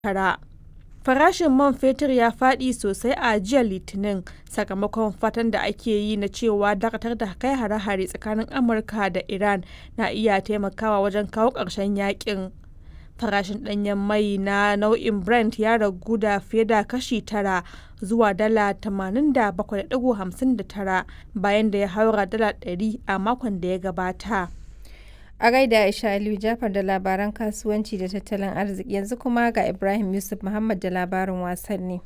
tara. Farashin man fetur ya faɗi sosai a jiya Litinin sakamakon fatan da ake yi na cewa dakatar da kai hare-hare tsakanin Amurka da Iran na iya taimakawa wajen kawo ƙarshen yakin. Farashin ɗanyen mai na nau'in Brent ya ragu da fiye da kashi tara zuwa dala 87.59 bayan da ya haura dala 100 a makon da ya gabata. A gaida Aisha Aliyu Jafar da labaran kasuwanci da tattalin arziki yanzu kuma ga Ibrahim Yusuf Muhammad da labarin wasanni.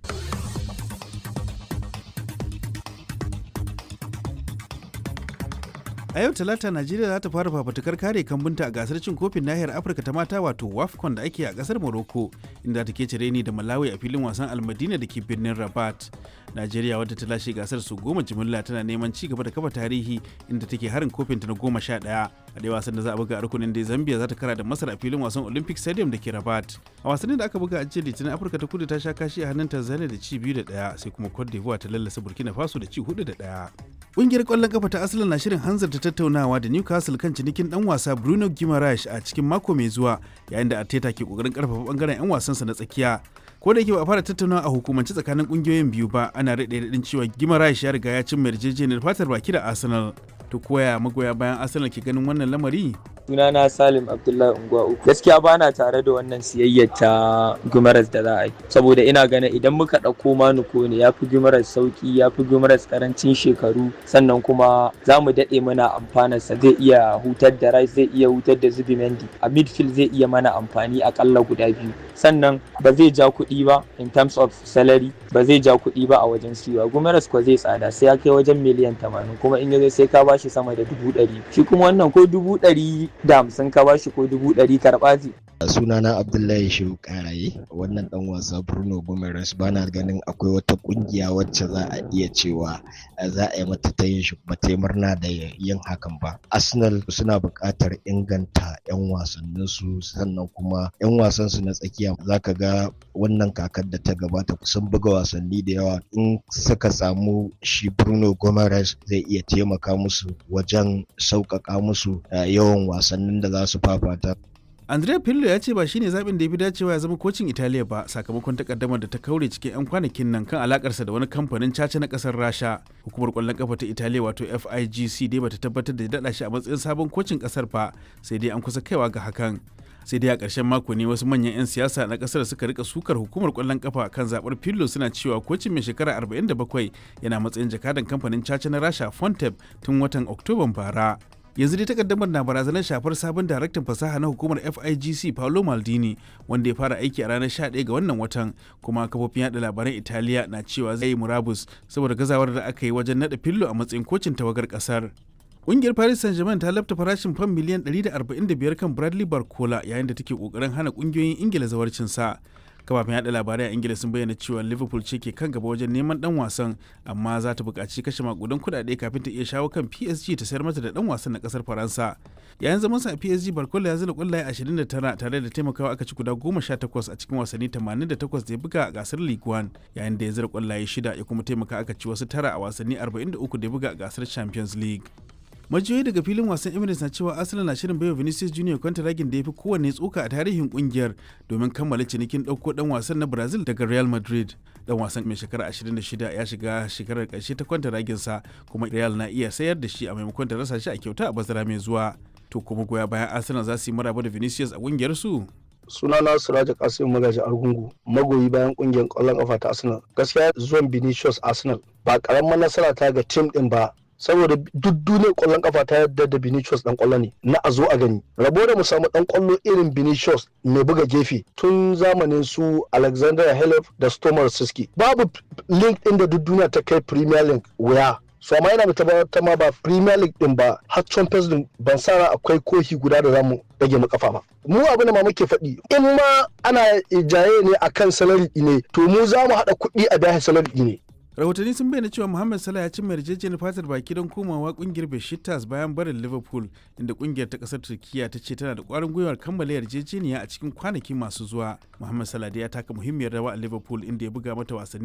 a yau talata najeriya za ta fara fafatukar kare kambunta a gasar cin kofin nahiyar afirka ta mata wato wafcon da ake a kasar morocco inda ta ke cire ni da malawi a filin wasan almadina da ke birnin rabat najeriya wadda ta lashe gasar su goma jimilla tana neman ci gaba da kafa tarihi inda take harin kofin ta na goma sha ɗaya a dai wasan da za a buga a rukunin da zambia za ta kara da masar a filin wasan olympic stadium da ke rabat a wasannin da aka buga a jiya litinin afirka ta kudu ta sha kashi a hannun tanzania da ci biyu da ɗaya sai kuma cote d'ivoire ta lallasa burkina faso da ci hudu da ɗaya Ƙungiyar ƙwallon kafa ta Arsenal na shirin hanzarta tattaunawa da Newcastle kan cinikin ɗan wasa Bruno Guimaraes a cikin mako mai zuwa yayin da Arteta ke ƙoƙarin ƙarfafa ɓangaren 'yan wasansa na tsakiya. Ko da yake ba a fara tattaunawa a hukumance tsakanin ƙungiyoyin biyu ba ana raɗe raɗin cewa Guimaraes ya riga ya cimma yarjejeniyar fatar baki da Arsenal. To koya magoya bayan Arsenal ke ganin wannan lamari? sunana Salim Abdullahi Unguwa uku. Gaskiya bana tare da wannan siyayyar ta Gumaras da za a yi. Saboda ina ganin idan muka ɗauko Manuko ne ya fi Gumaras sauki ya fi Gumaras karancin shekaru sannan kuma za mu daɗe mana amfanarsa zai iya hutar da Rice zai iya hutar da Zubimendi. A midfield zai iya mana amfani akalla guda biyu. Sannan ba zai ja kuɗi ba in terms of salary ba zai ja kuɗi ba a wajen siwa. Gumaras ko zai tsada sai ya kai wajen miliyan tamanin kuma in ya zo sai ka bashi sama da dubu ɗari. Shi kuma wannan ko dubu ɗari da hamsin ka bashi ko dubu ɗari karɓa ce. sunana abdullahi shehu karaye wannan dan wasa bruno gomes bana ganin akwai wata kungiya wacce za a iya cewa za a yi mata ta yin shi ba ta murna da yin hakan ba arsenal suna buƙatar inganta 'yan wasannin su sannan kuma 'yan wasan su na tsakiya zaka ga wannan kakar da ta gabata sun buga wasanni da yawa in suka samu shi bruno gomes zai iya taimaka musu wajen sauƙaƙa musu yawan wasannin da za su fafata Andrea Pirlo ya ce ba shine zaɓin da ya fi dacewa ya zama kocin Italiya ba sakamakon takaddamar da ta kaure cikin 'yan kwanakin nan kan alakarsa da wani kamfanin caca na ƙasar Rasha. Hukumar ƙwallon ƙafa ta Italiya wato FIGC dai bata tabbatar da daɗa shi a matsayin sabon kocin ƙasar ba sai dai an kusa kaiwa ga hakan. sai dai a ƙarshen mako ne wasu manyan 'yan siyasa na ƙasar suka rika sukar hukumar ƙwallon ƙafa kan zaɓar Pirlo suna cewa kocin mai shekara 47 yana matsayin jakadan kamfanin caca na Rasha Fontep tun watan Oktoban bara. yanzu dai takaddamar na barazanar shafar sabon daraktan fasaha na hukumar FIGC Paolo Maldini wanda ya fara aiki a ranar 11 ga wannan watan kuma kafofin yada labaran Italiya na cewa zai yi murabus saboda gazawar da aka yi wajen nada fillo a matsayin kocin tawagar kasar. Ƙungiyar Paris Saint-Germain ta lafta farashin fam miliyan 145 kan Bradley Barcola yayin da take kokarin hana ƙungiyoyin Ingila zawarcin sa. kafafen yada labarai a ingila sun bayyana cewa liverpool ce ke kan gaba wajen neman dan wasan amma za ta buƙaci kashe makudan kuɗaɗe kafin ta iya shawo kan psg ta sayar mata da dan wasan na ƙasar faransa yayin zaman sa a psg barkola ya zira kwallaye 29 tare da taimakawa aka ci guda 18 a cikin wasanni 88 da ya buga a gasar league one yayin da ya zira kwallaye shida ya kuma taimaka aka ci wasu tara a wasanni 43 da ya buga a gasar champions league majiyoyi daga filin wasan emirates na cewa arsenal na shirin baiwa vinicius junior kwantaragin da ya fi kowanne tsoka a tarihin kungiyar domin kammala cinikin ɗauko ɗan wasan na brazil daga real madrid dan wasan mai shekara 26 ya shiga shekarar ƙarshe ta kwantaragin sa kuma real na iya sayar da shi a maimakon ta rasa shi a kyauta a bazara mai zuwa to kuma goya bayan arsenal za su yi maraba da vinicius a kungiyar su sunana Suraja Kasim Magaji Argungu magoyi bayan kungiyar ƙwallon kafa ta Arsenal gaskiya zuwan Vinicius Arsenal ba karamar nasara ta ga tim din ba saboda duk duniyar kwallon kafa ta yadda da Vinicius dan kwallo ne na a zo a gani rabo da mu samu dan kwallo irin Vinicius mai buga gefe tun zamanin su Alexander Halef da Stomar Siski babu link din da duk duniya ta kai Premier League wuya so amma yana mai ta ma ba Premier League din ba har Champions League ban sa akwai kohi guda da zamu rage mu kafa ba mu abin da ma muke faɗi in ma ana jaye ne akan salari ne to mu za mu haɗa kuɗi a biya salari ne rahotanni sun bayyana cewa muhammad salah ya cimma yarjejeniyar fatar baki don komawa kungiyar besiktas bayan barin liverpool inda kungiyar ta kasar turkiya ta ce tana da kwarin gwiwar kammala yarjejeniya a cikin kwanaki masu zuwa muhammad salah ya taka muhimmiyar rawa a liverpool inda ya buga mata wasanni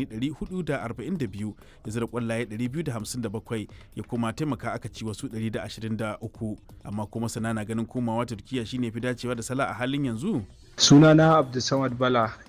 442 ya zira kwallaye 257 ya kuma taimaka aka ci wasu 123 amma kuma sana na ganin komawa turkiya shine fi dacewa da salah a halin yanzu Sunana Abdulsamad Bala